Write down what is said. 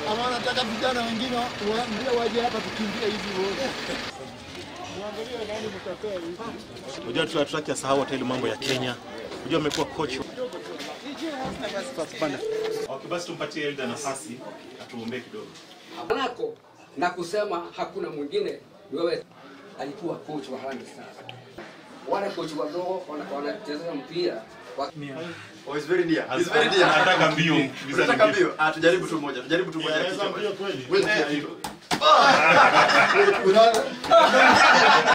ama nataka vijana wengine waambie waje hapa tukimbie hivi wote. Muangalie nani mtapea hivi. Unajua tu hatutaki asahau hata ile mambo ya Kenya. Unajua amekuwa coach. Okay, basi tumpatie Elda nafasi atuombee kidogo. Manako na kusema hakuna mwingine ni wewe. Alikuwa coach wa Harambee Stars. Wale coach wadogo wana- wanacheza mpira wa- Oh, he's very near. He's very near. Anataka mbio. Unataka mbio? Ah, tujaribu tu moja. Tujaribu tu moja. Anaweza mbio kweli? Wewe- Ah! Unaona?